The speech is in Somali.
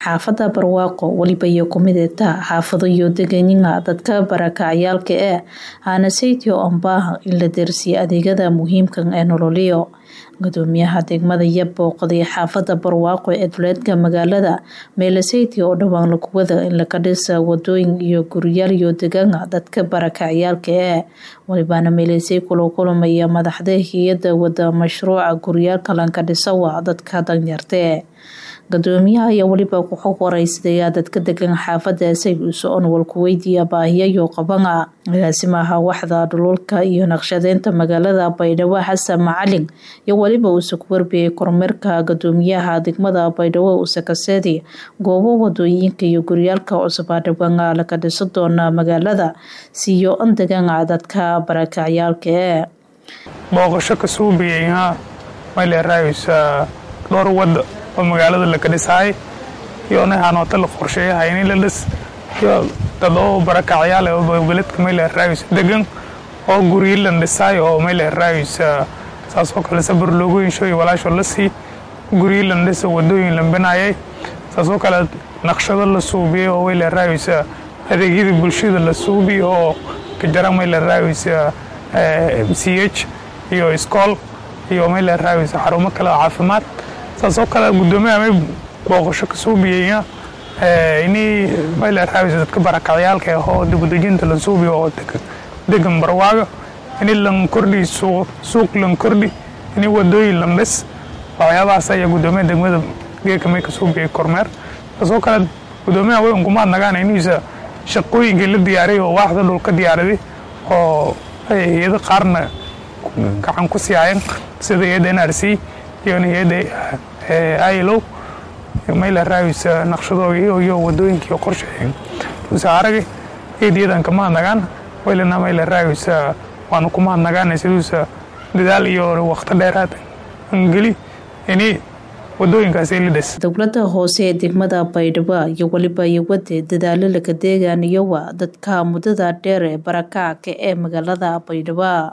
xaafada barwaaqo weliba iyo kumideta xaafado iyo deganiga dadka barakacayaalka ee aana saytio ambaaha in la deersiya adeegyada muhiimka ee nololiyo gudoomiyaha degmada iyo booqday xaafada barwaaqo ee duleedka magaalada meeleseyty oo dhowaan lakuwada in laga dhisa wadooyin iyo guryaal iyo degaana dadka barakacayaalka ee walibaana meelesey kula kulamaya madaxda hay-ada wada mashruuca guryaalka lanka dhisawa dadka danyarte gudoomiyaha ayaa weliba kuxog wareysadaya dadka degan xaafada sayuus oon walku weydiiya baahiyayo qabana agaasimaha waxda dhululka iyo naqshadeynta magaalada baydhabo xasan macalin iyo weliba uuse ku warbiyay kormeerka gudoomiyaha degmada baydhabo usakaseedi goobo wadooyinka iyo guryaalka cusubaa dhawaan laga dhiso doona magaalada siiyo an degan dadka barakacyaalka ee booqasho ka suubiyeyha mayleeraaysa dhowr wada oo magaalada laka dhisaay iyo nahaanoota la qorsheeyahay in la dhis iyo dad oo barakacyaal oo beledka mayleeraaysa degan oo guryo lan dhisaay oo mayleeraaysa saasoo kale sabar loogu heshooy walaasho la sii guryo lan dhisa wadooyin lan binaayay saasoo kale naqshado la suubiyey oo mayleeraaysa adeegyada bulshada la suubiy oo kajara mayleeraaysa m c h iyo iskool iyo mayleeraaysa xarumo kale oo caafimaad saasoo kale gudoomiyaha may booqasho ka suubiyeyna inay mayleeraaysa dadka barakacyaalka ahoo dibudejinta la suubiyo oo degan barwaaga ini lan kordhi suuq lan kordhi ini wadooyin lan dhis waxyaabahaas ayaa gudoomiyaha degmada geeka may ka suubiyey kormeer saasoo kale gudoomiyaha way unkumaad nagaan inuusa shaqooyinkii la diyaariyay oo waaxda dhulka diyaaraday oo hay-ado qaarna gacan ku siiyaayan sida hay-adda n r c iyo hay-adda ilo mayleeraaysa naqshadooga iyo wadooyinkii qorsheeyeen usaarage eediyadan kamahadnagaan waylana mayleeraaysa waanu kumahadnagaan siduusa dadaal iyo waqti dheeraad angeli ini wadooyinkaasi la dhis dowlada hoose ee degmada baydhabo iyo weliba iyo wade dadaalo laga deegaaniyowa dadka muddada dheer ee barakacka ee magaalada baydhabo